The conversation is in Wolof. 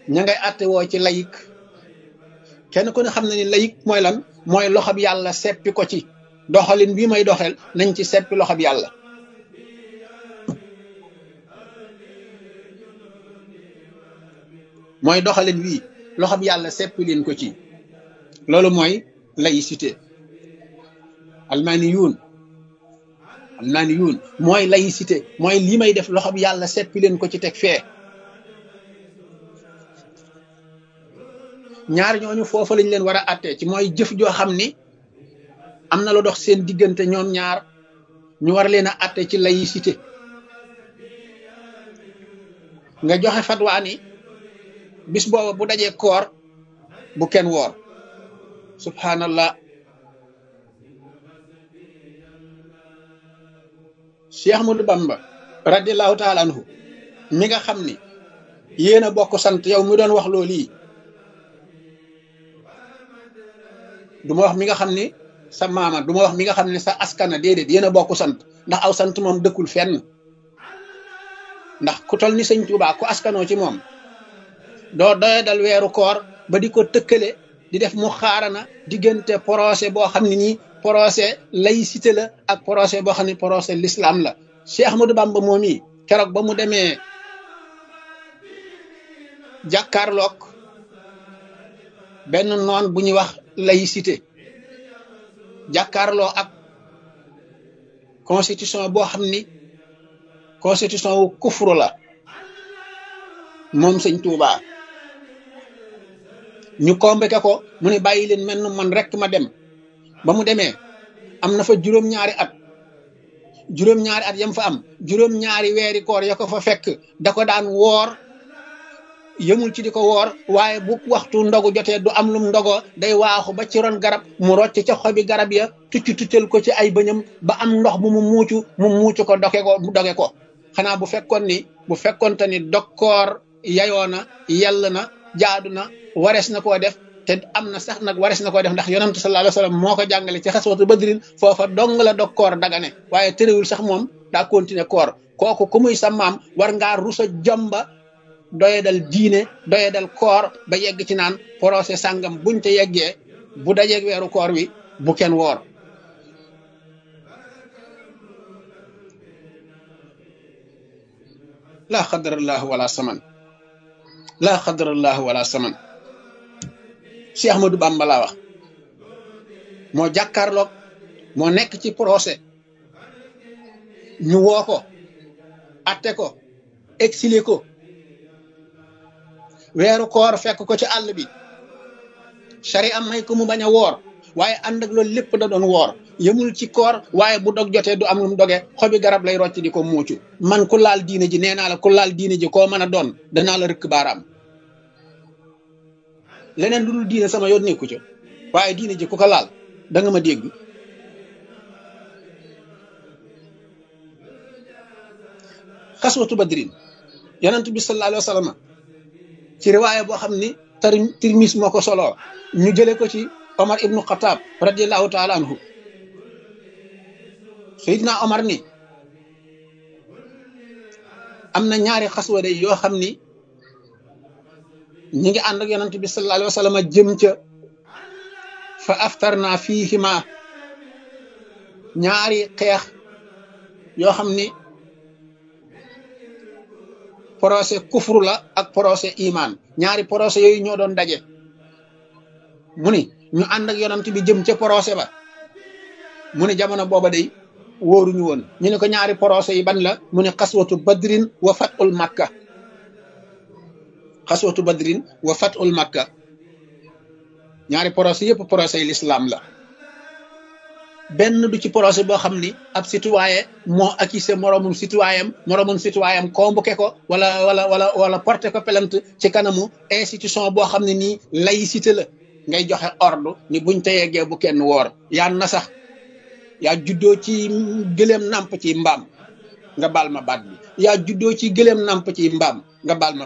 ña ngay àtte woo ci layik kenn ku ne xam na ni layik mooy lan mooy loxob yàlla seppi ko ci doxalin bii may doxel nañ ci seppi loxob yàlla mooy doxalin wii loxob yàlla seppi leen ko ci loolu mooy laïcité almaani yuun almaani yuun mooy laïcité mooy lii may def loxob yàlla seppi leen ko ci teg fee ñaar ñooñu foofa lañ leen war a àttee ci mooy jëf joo xam ni am na lu dox seen diggante ñoom ñaar ñu war leen a àtte ci laïcité nga joxe fatwaa ni bis booba bu dajee koor bu kenn woor subhanallah Cheikh Ahmadou Bamba radiallahu taala anhu mi nga xam ni yéen a bokk sant yow mi doon wax loolu yi du ma wax mi nga xam ni sa maama du ma wax mi nga xam ne sa askana déedéet yéen a bokk sant ndax aw sant moom dëkkul fenn ndax ku tol ni sëñ Tuubaa ku askanoo ci moom doo doye dal weeru koor ba di ko tëkkale di def mu xaarana diggante procès boo xam ne nii procès laïcité la ak procès boo xam ne procès l'islam la Cheikh Ahmadou Bamba moom yi keroog ba mu demee jàkkaarloog benn noon bu ñuy wax laïcité jàkkaarloo ak constitution boo xam ni constitution wu kufru la moom sëñ Tuubaa ñu convoqué ko mu ne bàyyi leen mel man rek ma dem ba mu demee am na fa juróom-ñaari at juróom-ñaari at yam fa am juróom-ñaari weeri koor ya ko fa fekk da ko daan woor yëmul ci di ko woor waaye bu waxtu ndogu jotee du am lum ndogoo day waaxu ba ci ron garab mu rocc ca xobi garab ya tucc tuccal ko ci ay bëñam ba am ndox mu mu muucu mu muucu ko doge ko mu doge ko xanaa bu fekkoon ni bu fekkoonte ni dokkoor yayoo na yell na jaadu na warees na koo def te am na sax nag warees na koo def ndax yonantu sallallahu alayhi wasallam moo ko jàngale ci xaswatu badrin foofa dong la dog koor dagane waaye terewul sax moom daa continuer koor kooku ku muy sa maam war ngaa rusa jomba doye dal diine doye dal koor ba yegg ci naan procès sàngam buñ te yeggee bu dajeeg weeru koor wi bu kenn woor laa xadarallahu wala saman laa xadarallahu wala saman Cheikh Ahmadou Bamba laa wax moo jàkkaarloog moo nekk ci procès ñu woo ko atte ko exilé ko weeru koor fekk ko ci àll bi sari am may ko mu bañ a woor waaye ànd ak loolu lépp da doon woor yëmul ci koor waaye bu dog jotee du am lu mu doge xobi garab lay rocc di ko muucu man ku laal diine ji nee naa la ku laal diine ji koo mën a doon danaa la rëkk baaraam leneen lu dul diine sama yoon nekku ca waaye diine ji ku ko laal da nga ma dégg xaswatu badrin yonent bi sallallahu alayhi wa sallam ci riwaaya boo xam ni tar tirmis moo ko soloo ñu jële ko ci omar ibnu xataab radiallahu taala anhu sayidna omar ni am na ñaari xaswa day yoo xam ni ñi ngi ànd ak yonent bi sallallahu alayhi wa sallam jëm ca fa aftarna fiihima ñaari xeex yoo xam ni procès kufru la ak procès iman ñaari procès yooyu ñoo doon daje mu ni ñu ànd ak yonent bi jëm ca procès ba mu ni jamono booba day wóoruñu woon ñu ne ko ñaari procès yi ban la mu ne xaswatu badrin wa fatul makka xaswatu badrin wa fatul makka ñaari procès yëpp procès yi l'islam la benn du ci procès boo xam ni ab citoyen moo accusé moroomum citoyen moroomum citoyen convoqué ko wala wala wala wala porté ko plainte ci kanamu institution boo xam ne nii laïcité la ngay joxe ordre ni buñ te yeggee bu kenn woor yaa na sax yaa juddoo ci gëléem nàmp ci mbaam nga baal ma baat bi yaa juddoo ci gëléem nàmp ci mbaam nga baal ma